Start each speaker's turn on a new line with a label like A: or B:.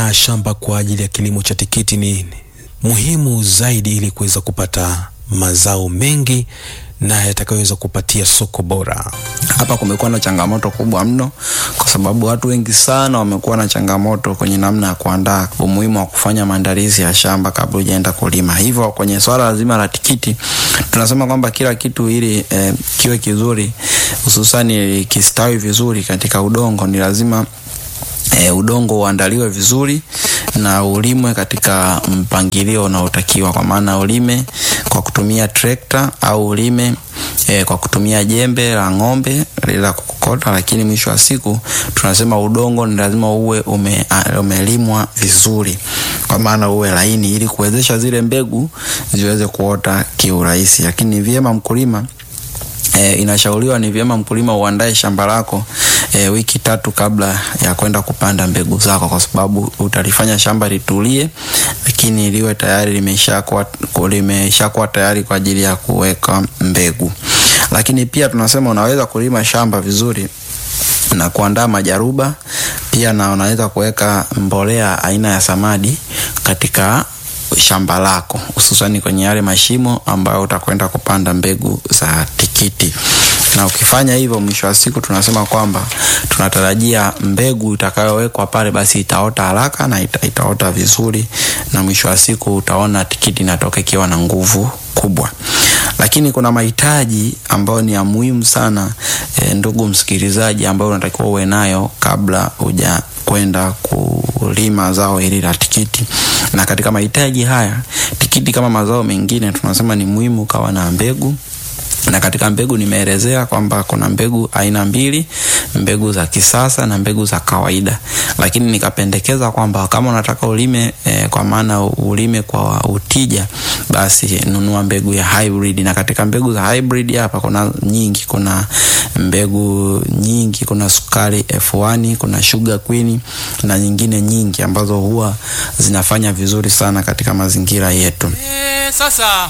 A: shamba kwa ajili ya kilimo cha tikiti ni muhimu zaidi ili kuweza kupata mazao mengi na yatakayoweza kupatia soko bora.
B: Hapa kumekuwa na changamoto kubwa mno, kwa sababu watu wengi sana wamekuwa na changamoto kwenye namna ya kuandaa, umuhimu wa kufanya maandalizi ya shamba kabla hujaenda kulima. Hivyo kwenye swala zima la tikiti tunasema kwamba kila kitu ili eh, kiwe kizuri, hususani kistawi vizuri katika udongo, ni lazima E, udongo uandaliwe vizuri na ulimwe katika mpangilio unaotakiwa, kwa maana ulime kwa kutumia trekta au ulime e, kwa kutumia jembe la ng'ombe la kukokota, lakini mwisho wa siku tunasema udongo ni lazima uwe ume, umelimwa vizuri, kwa maana uwe laini ili kuwezesha zile mbegu ziweze kuota kiurahisi, lakini ni vyema mkulima E, inashauriwa ni vyema mkulima uandae shamba lako e, wiki tatu kabla ya kwenda kupanda mbegu zako, kwa sababu utalifanya shamba litulie, lakini liwe tayari limeshakuwa limeshakuwa tayari kwa ajili ya kuweka mbegu. Lakini pia tunasema unaweza kulima shamba vizuri na kuandaa majaruba pia, na unaweza kuweka mbolea aina ya samadi katika shamba lako hususani kwenye yale mashimo ambayo utakwenda kupanda mbegu za tikiti. Na ukifanya hivyo, mwisho wa siku tunasema kwamba tunatarajia mbegu itakayowekwa pale basi itaota haraka na ita, itaota vizuri, na mwisho wa siku utaona tikiti inatoka ikiwa na nguvu kubwa. Lakini kuna mahitaji ambayo ni ya muhimu sana e, ndugu msikilizaji, ambayo unatakiwa uwe nayo kabla huja kwenda kulima zao hili la tikiti. Na katika mahitaji haya, tikiti kama mazao mengine tunasema ni muhimu kawa na mbegu na katika mbegu nimeelezea kwamba kuna mbegu aina mbili, mbegu za kisasa na mbegu za kawaida, lakini nikapendekeza kwamba kama unataka ulime e, kwa maana ulime kwa utija, basi nunua mbegu ya hybrid. Na katika mbegu za hybrid hapa kuna nyingi, kuna mbegu nyingi, kuna sukari F1, kuna sugar queen na nyingine nyingi ambazo huwa zinafanya vizuri sana katika mazingira yetu.
C: E, sasa